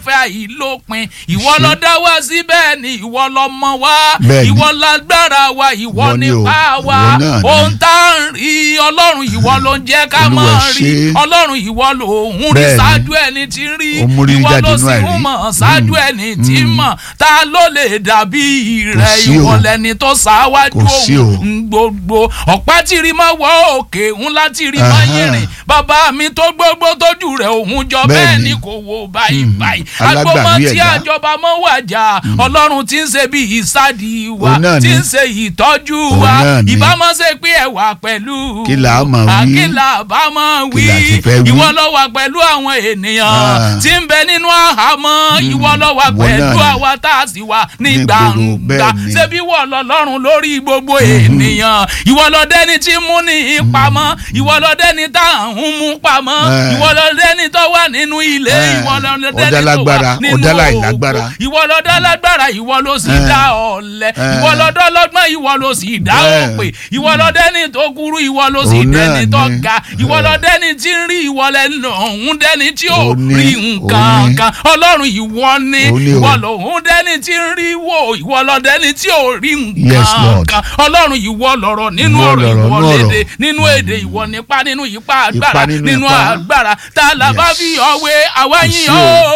fẹ́ àìlópin ìwọ ló dá wá síbẹ̀ ni ìwọ ló mọ̀ wá Bẹ́ẹ̀ni. ìwọ lágbára wa ìwọ Ìwọ ni o, nípa wa ìwọ náà ni. ohun tá à ń rí ọlọ́run ìwọ ló ń jẹ́ ká Olúwa máa rí ṣe. ọlọ́run ìwọ ló ń rí Bẹ́ẹ̀ni. ṣáájú ẹni tí ń rí Ó mú rí ìwọ jáde ló nínú sì ń àìrí. mọ̀ ṣáájú Mm. ẹni tí ń mọ̀ ta ló lè dàbí rẹ Kò sí o. ìwọ lẹni tó ṣáwájú Kò sí o. òun gbogbo ọ̀pá tìrì máa wọ òkè ńlá tìrì máa Aha. yìnrìn bàbá mi tó gbogbo tójú rẹ̀ òun jọ bẹ́ẹ̀ Bẹ́ẹ̀ni. ni kò wo báyìí Mm. báyìí Alágbàwí agbọ́mọ tí ẹ̀dá. àjọba mọ́ wàjà ọlọ́run tí ń ṣe bí ìsádi wa Òun náà tí ni. ń ṣe ìtọ́jú Òun wa náà ni. ìbámu ṣe pé ẹ wà pẹ̀lú Kí là á máa wí? kí là á bá máa wí Kí là ti fẹ́ wí? ìwọ ló wà pẹ̀lú àwọn ènìyàn Ah. tí ń bẹ nínú àhámọ́ ìwọ ló wà Ìwọ pẹ̀lú náà ni. àwa tá a sì wà ní Ní gbogbo, gbangba bẹ́ẹ̀ ni. ṣebí wọ lọ́lọ́run lórí gbogbo ènìyàn ìwọ ló dẹ́ni tí mú ní ìpamọ́ ìwọ ló dẹ́ni tá à ń mú pamọ́ Eh. ìwọ ló dẹ́ni tó wà nínú ilé Eh. ìwọ ló Ó dẹ́ni dá tó lágbára, wà ó nínú dá òkú láìlágbára. ìwọ ló dá lágbára ìwọ ló sì Eh. dá ọ̀lẹ Eh. ìwọ ló dá lọ́gbọ́n ìwọ ló sì dá Bẹ́ẹ̀. òpè ìwọ ló dẹ́ni tó kúrú ìwọ ló sì Òun dẹ́ni náà tó ni. ga ìwọ ló Eh. dẹ́ni tí ń rí ìwọ lẹ́nu òun dẹ́ni tí ò Òun ni, rí òun nǹkan ni. kan ọlọ́run ìwọ ni Òun ni o. ìwọ lòun dẹ́ni tí ń rí wò ìwọ ló dẹ́ni tí ò rí Yes, nǹkan Lord. kan ọlọ́run ìwọ lọ̀rọ̀ nínú Ìwọ ọ̀rọ̀ lọ̀rọ̀ ìwọ nínú ọ̀rọ̀. lédè nínú èdè ìwọ nípa nínú ipa agbára nínú nínú ipá. agbára tá a là bá Yes. fi ọwé àwa Kò yín sí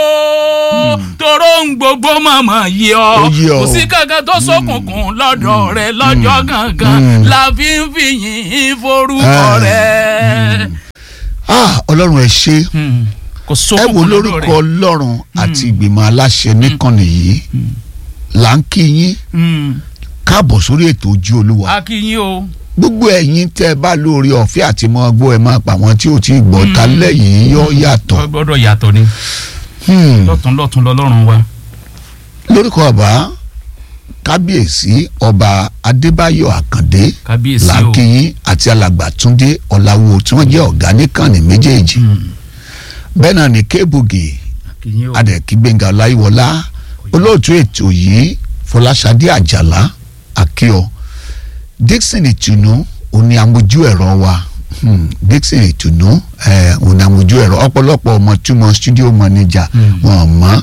o tóró ń gbogbo mọ̀mọ́ yí ọ Ó yí ọ kò o. sí kankan tó ṣókùnkùn lọ́dọ̀ rẹ lọ́jọ́ kankan Mm. la fi ń fi yìn forúkọ Ah. rẹ. Ah, ọlọ́run ẹ ṣé kò ẹ wo ṣókùnkùn lọ́dọ̀ lórúkọ rẹ. ọlọ́run àti ìgbìmọ̀ aláṣẹ níkànnì yìí là ń kí yín Mm. káàbọ̀ sórí ètò ojú olúwa a kí yín o. gbogbo ẹ̀yin tẹ́ ẹ bá lórí ọ̀fẹ́ àti mọ́ gbọ́ ẹ máa pa àwọn tí ò tí ì gbọ́ ta lẹ́yìn yọ yàtọ̀ Ó gbọ́dọ̀ yàtọ̀ ni Hmm. lọ́tún lọ́tún lọ́lọ́run wa. lórúkọ ọba kábíyèsí ọba adébáyọ̀ àkàndé kábíyèsí o. làkìyín àti alàgbà túndé ọ̀làwọ̀ tí wọ́n jẹ́ ọ̀gá níkànnì méjèèjì bẹ́ẹ̀ náà ní kébùgì a kí yín o. adẹ̀kí gbẹ̀ngà ọláyíwọlá olóòtú ètò yìí fọláṣadé àjàlá akíọ dixon ìtùnú òní amójú ẹ̀rọ wa Hmm, dixon ìtùnú eh, òní amójú ẹ̀rọ ọ̀pọ̀lọpọ̀ ọmọ túmọ̀ studio manager wọn mọ̀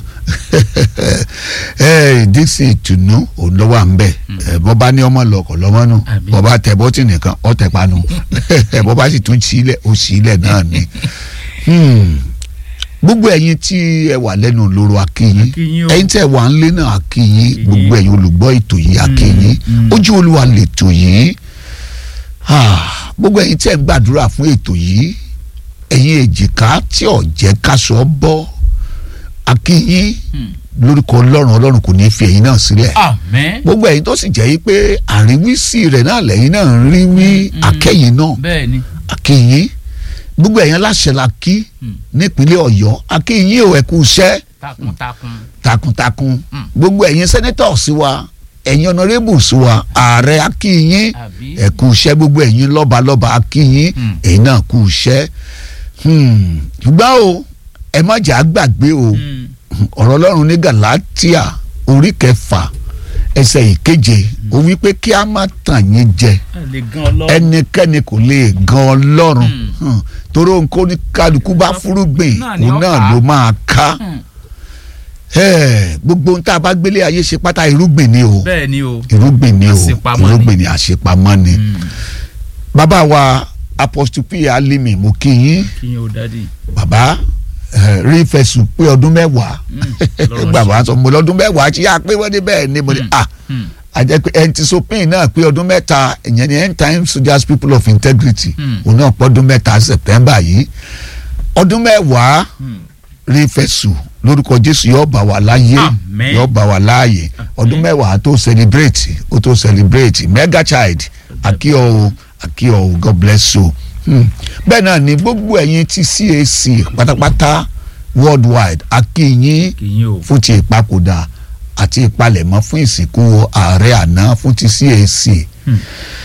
eh, dixon ìtùnú òun lọ́wọ́ à ń bẹ̀ Eh, bọ́ bá ní ọmọ lọkọ̀ lọ́mọ nù Àbí. bọ́ bá tẹ bọ́tì nìkan ọ̀ tẹ̀ panu bọ́ bá sì tún sílẹ̀ ó sílẹ̀ náà ni. Hmm gbogbo ẹ̀yin tí ẹ wà lẹ́nu lóró akínyín Akínyín o. ẹ̀yin tí ẹ wà ń lé náà akínyín Akínyín. gbogbo ẹ̀yin olùgbọ́ ètò yìí akínyín mm. ojú olúwa lètò yìí Ah, gbogbo ẹ̀yin tí ẹ ń gbàdúrà fún ètò yìí ẹ̀yin èjìká tí ò jẹ́ káṣọ bọ́ akínyín lórúkọ ọlọ́run ọlọ́run kò ní í fi ẹ̀yin náà sílẹ̀ àmín. gbogbo ẹ̀yin tó sì jẹ́ yí pé àríwísí rẹ̀ náà lẹ́yìn náà ń rí wí akẹ́yìn náà bẹ́ẹ̀ ni. akínyín gbogbo ẹ̀yin aláṣẹ la kí Mm. nípínlẹ̀ ọ̀yọ́ akínyín ò ẹ̀kú iṣẹ́ takuntakun. takuntakun Mm. gbogbo ẹ̀yin senators wa ẹ̀yin honourables wa ààrẹ akínyín àbí. ẹ̀kú iṣẹ́ gbogbo ẹ̀yin lọ́balọ́ba akínyín Mm. ẹ̀yin náà kú iṣẹ́ Hmm. ṣùgbọ́n o ẹ má jà á gbàgbé o Mm. ọ̀rọ̀ ọlọ́run ní galatia orí kẹfà ẹsẹ̀ ìkeje ó wí pé kí a má tàn yín jẹ a lè gan ọlọ́run. ẹnikẹ́ni kò lè gan ọlọ́run Mm. Hmm. torí ohun kó ní kálukú bá fúrúgbìn Náà ni òun ó náà ká. ló máa ká Mm. Eh, gbogbo ohun tá a bá gbélé ayé ṣe pátá irúgbìn ni o bẹ́ẹ̀ ni o. irúgbìn ni o Àṣepamọ́ ni. irúgbìn ni àṣepamọ́ ni Mm. bàbá wa apostle p alimi mo kí yín kí yín o dádì. bàbá eh, rí fẹ̀sùn pé ọdún mẹ́wàá lọ́rọ̀ bàbá sọ mo lọ́dún mẹ́wàá ṣí yá pé wọ́n ní bẹ́ẹ̀ ni mo ní ah Mm. àjẹ́ pé ẹntisopin náà pé ọdún mẹ́ta ìyẹn ni end time soldiers people of integrity Mm. òun náà pọ́ ọdún mẹ́ta september yìí ọdún mẹ́wàá Mm. rí fẹ̀sùn lórúkọ jésù yóò bá wa láyé Amen. yóò bá wa láàyè ọdún mẹ́wàá tó celebrate ó tó celebrate mega child akíọ o akíọ o god bless you Hmm. bẹ́ẹ̀ náà ni gbogbo ẹ̀yin ti cac pátápátá worldwide akíyín kí yín o. fún ti ìpapòdà àti ìpalẹ̀mọ́ fún ìsìnkú ààrẹ àná fún ti cac Hmm.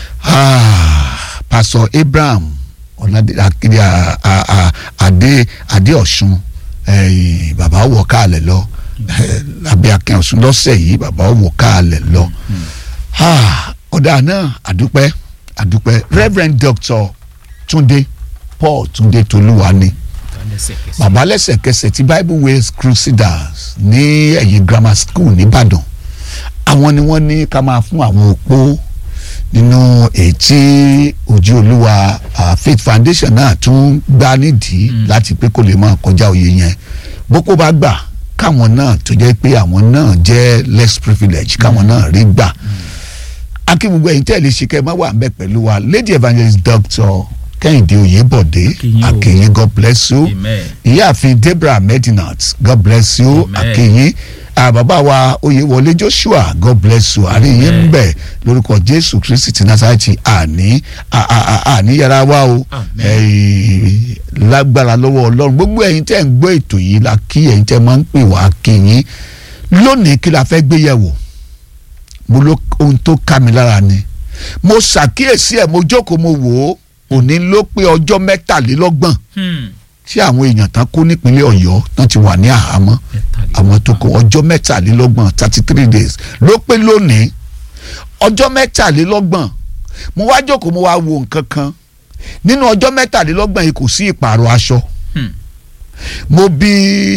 Ah, pastor abraham ọ̀nàdé akéde à- à- à- adé adé ọ̀ṣun eh, bàbá wọ̀ káàlẹ̀ lọ eh, abẹ́ akẹ́ ọ̀ṣun lọ́sẹ̀ yìí bàbá wọ̀ káàlẹ̀ lọ Ah, ọ̀dà náà àdúpẹ́ àdúpẹ́ reverend doctor túndé paul túndé tolúwani lẹ́sẹ̀kẹsẹ̀. bàbá lẹ́sẹ̀kẹsẹ̀ ti bible ways crusaders ní ẹ̀yìn grammar school nìbàdàn àwọn ni wọ́n ní ká máa fún àwọn opó nínú ètí ojú olúwa ah, faith foundation náà tún gbá nídìí láti pé kó lè máa kọjá òye yẹn boko bá gbà káwọn náà tó jẹ́ pé àwọn náà jẹ́ less privilege káwọn náà rí gbà akíngbogbo ẹ̀yin tẹ́lẹ̀ ṣe kẹ́ ẹ má wà ń bẹ̀ pẹ̀lú wa lady evangelist doctor kẹ́hìndé oyèbọ̀dé Akínyìn o. akínyìn god bless you amen. ìyáàfin deborah medinat god bless you Amen. akínyìn ah, bàbá wa oyèwọlé joshua god bless you àríyìn ń Amen. bẹ lórúkọ jésù kristi ti nasarati àní à- à- à- àní yàrá wa o Amen. Eh, lágbára lọ́wọ́ ọlọ́run gbogbo ẹ̀yin tẹ́ ń gbọ́ ètò yìí la kí ẹ̀yin tẹ́ máa ń pè wá kíyìn lónìí kí la fẹ́ gbé yẹ̀wò mo ló ohun tó ká mi lára ni mo ṣàkíyèsí ẹ̀ mo jókòó mo wò ó òní ló pé ọjọ́ mẹ́tàlélọ́gbọ̀n Hmm. tí àwọn èèyàn tán kó nípínlẹ̀ ọ̀yọ́ tán ti wà ní àhámọ́ àwọn tó kó ọjọ́ mẹ́tàlélọ́gbọ̀n thirty three days ló pé lónìí ọjọ́ mẹ́tàlélọ́gbọ̀n mo wá jókòó mo wá wo nǹkan kan nínú ọjọ́ mẹ́tàlélọ́gbọ̀n yìí kò sí ìpààrọ̀ aṣọ Hmm. mo bi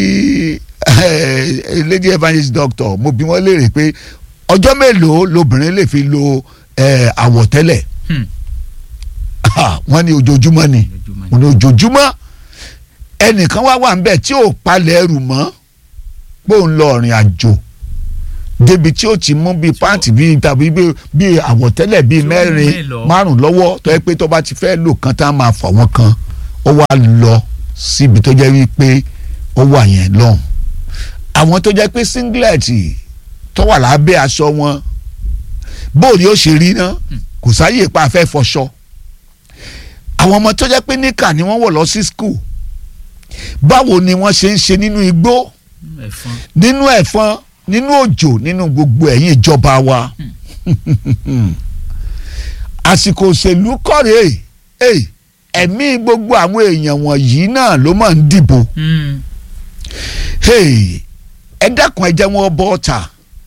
eh, lady evangelist doctor mo bi wọ́n léèrè pé ọjọ́ mélòó lobìnrin lè fi lo eh, àwọ̀tẹ́lẹ̀ Hmm. Ah, wọ́n ní ojoojúmọ́ ni Ojoojúmọ́ mo ní ojoojúmọ́ ẹnìkan wá wà níbẹ̀ tí ò palẹ̀ ẹrù mọ́ pé òun lọ rìn àjò débi tí ó ti mú bíi pàǹtì bíi tàbí bíi- bíi àwọ̀tẹ́lẹ̀ bíi Tí ó mẹ́rin mélòó? márùn lọ́wọ́ tó yẹ pé tó bá ti fẹ́ lò kan tá a máa fà wọ́n kan ó wá lọ síbi tó jẹ́ wípé ó wà yẹn lọ́hùn àwọn tó jẹ́ pé singlet tó wà lábẹ́ aṣọ wọn bóòlì ó ṣe rí ná kò sáyè pa afẹ́ fọṣọ àwọn ọmọ tó jẹ́ pé níkà ni wọ́n wọ̀ lọ sí school báwo ni wọ́n ṣe ń ṣe nínú igbó Hmm. ẹ̀fọn. nínú ẹ̀fọn nínú òjò nínú gbogbo ẹ̀yìn ìjọba wa àsìkò òṣèlú kọ̀rẹ́ ẹ̀ ẹ̀mí gbogbo àwọn èèyàn wọ̀nyí náà ló máa ń dìbò Hmm. Hey, ẹ dákun ẹ jẹ́ wọn bọ́ ọ̀tà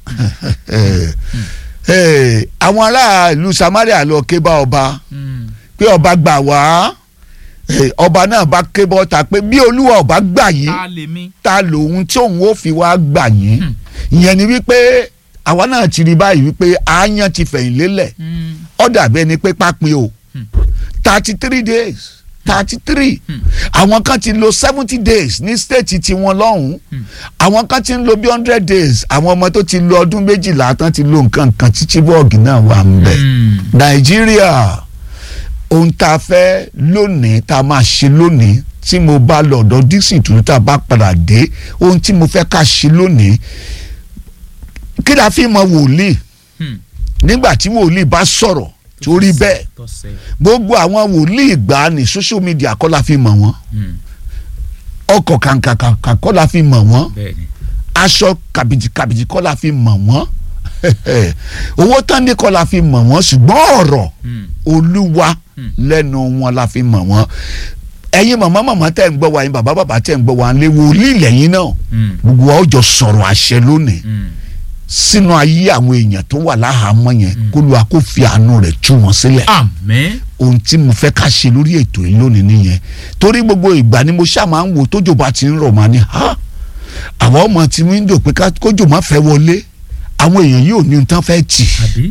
Hey, àwọn ará ìlú Samaria lọ ké bá ọba Hmm. pé ọba gbà wá Hey, ọba náà bá ké bọ́ ọ̀tà pé bí olúwa ọba gbà yín ta lè mi. ta lòun tí òun ó fi wá gbà yín Hmm. ìyẹn ni wípé àwa náà ti rí báyìí wípé àáyán ti fẹ̀yìn lélẹ̀ Hmm. ó dàbí ẹni pé pápín o Hmm. thirty three days thirty three Hmm. àwọn kan ti lo seventy days ní stéètì tiwọn lọ́hùn-ún Hmm. àwọn kan ti ń lo bí hundred days àwọn ọmọ tó ti lo ọdún méjìlá tán ti lo nǹkan kan tí chibok náà wà ń bẹ̀ Hmm. nàìjíríà ohun tá a fẹ́ lónìí tá a máa ṣe lónìí tí mo bá lọ ọ̀dọ̀ dixon tó tá a bá padà dé ohun tí mo fẹ́ ká ṣe lónìí kí la fi mọ wòlíì Hmm. nígbà tí wòlíì bá sọ̀rọ̀ torí bẹ́ẹ̀ tọ́sẹ̀. gbogbo àwọn wòlíì ìgbà ní social media kọ́ la fi mọ̀ wọ́n Hmm. ọkọ̀ kàǹkàǹkà kọ́ la fi mọ̀ wọ́n bẹ́ẹ̀ni. aṣọ kàbìjì kàbìjì kọ́ la fi mọ̀ wọ́n owó tán ní kọ́ la fi mọ̀ wọ́n ṣùgbọ́n ọ̀rọ̀ Hmm. olúwa Hmm. lẹ́nu wọn la fi mọ̀ wọ́n ẹ̀yin màmá màmá tẹ́ ń gbọ́ wa yín bàbá bàbá tẹ́ ń gbọ́ wa lé wòlíì lẹ́yìn náà Hmm. gbogbo wa ó jọ sọ̀rọ̀ àṣẹ lónìí Hmm. sínú ayé àwọn èèyàn tó wà láhàámọ́ yẹn Hmm. kó lu kó fi àánú rẹ̀ tú wọn sílẹ̀ àmín. ohun tí mo fẹ́ ká ṣe lórí ètò yìí lónìí nìyẹn torí gbogbo ìgbà ni mo ṣáà máa ń wo tójò bá ti ń rọ̀ máa ní ha àwọn ọmọ tí wíńdò pé ká- kójò má fẹ́ wọlé àwọn èèyàn yóò ní ohun tán fẹ́ tì àbí.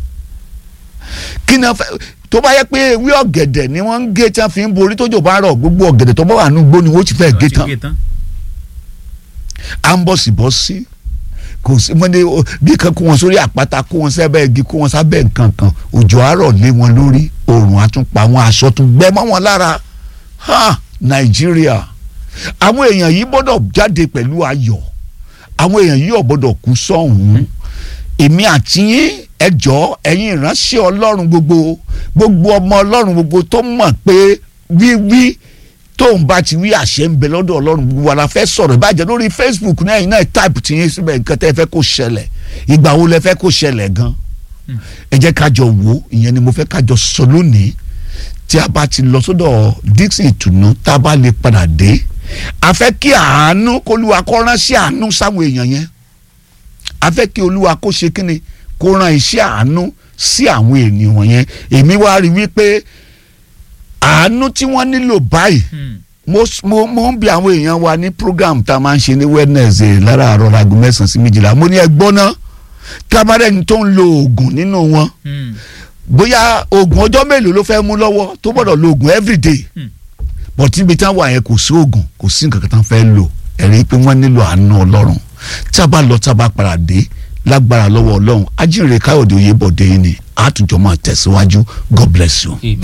kí ni wọ́n fẹ́ tó bá yẹ pé ewé ọ̀gẹ̀dẹ̀ ni wọ́n ń gé tí wọ́n fi ń borí tójò bá rọ̀ gbogbo ọ̀gẹ̀dẹ̀ tó bá wà nínú igbó ni wọ́n ti fẹ́ gé Ti tán gé tán. à ń bọ̀ sí bọ́ sí kò sí wọ́n ní o- bí kan kó wọn sórí àpáta kó wọn sábẹ́ igi kó wọn sábẹ́ nǹkan kan òjò àárọ̀ lé wọn lórí oòrùn àtúnpá wọn aṣọ tún gbẹ mọ́ wọn lára ha nàìjíríà àwọn èèyàn yìí gbọ́dọ̀ jáde pẹ̀lú ayọ̀ àwọn èèyàn yìí ò gbọ́dọ̀ kú sọ́hùn èmi àti yín ẹjọ́ ẹ̀yin ìránṣẹ́ ọlọ́run gbogbo gbogbo ọmọ ọlọ́run gbogbo tó mọ̀ pé wíwí tóun bá ti wí àṣẹ ń bẹ lọ́dọ̀ ọlọ́run gbogbo wa la fẹ́ sọ̀rọ̀ ìbàjẹ́ lórí facebook náà yìí náà táìpù tí yín síbẹ̀ nǹkan tẹ́ ẹ fẹ́ kó ṣẹlẹ̀ ìgbà wo lẹ fẹ́ kó ṣẹlẹ̀ gan ẹ jẹ́ ká jọ wò ìyẹn ni mo fẹ́ ká jọ sọ lónìí tí a bá ti lọ sọ́dọ̀ dixon ìtùnú tá a bá lè padà dé a fẹ́ kí àánú kólúwa kó ránṣẹ́ àánú sáwọn èèyàn yẹn a fẹ́ kí olúwa kó ṣe kíni kó rán iṣẹ́ àánú sí àwọn ènìyàn yẹn èmi wá rí wípé àánú tí wọ́n nílò báyìí Hmm. mo s- mo mo ń bi àwọn èèyàn wa ní program tá a máa ń ṣe ní Wednesday láràárọ̀ aago mẹ́sàn-án sí méjìlá mo ní ẹ gbọ́ ná tábàdẹ́ni tó ń lo oògùn nínú wọn Mm. bóyá oògùn ọjọ́ mélòó ló fẹ́ mú lọ́wọ́ tó gbọ́dọ̀ lo oògùn everyday Hmm. but níbi táwọn wà yẹn kò sí oògùn kò sí nǹkan kan tán fẹ́ lò ẹ̀rí pé wọ́n nílò àánú ọlọ́run tí a bá lọ tí a bá padà dé lágbára lọ́wọ́ ọlọ́run ajínrere káyọ̀dé oyèbọ̀dé yìí ni àtúnjọ máa tẹ̀síwájú God bless you.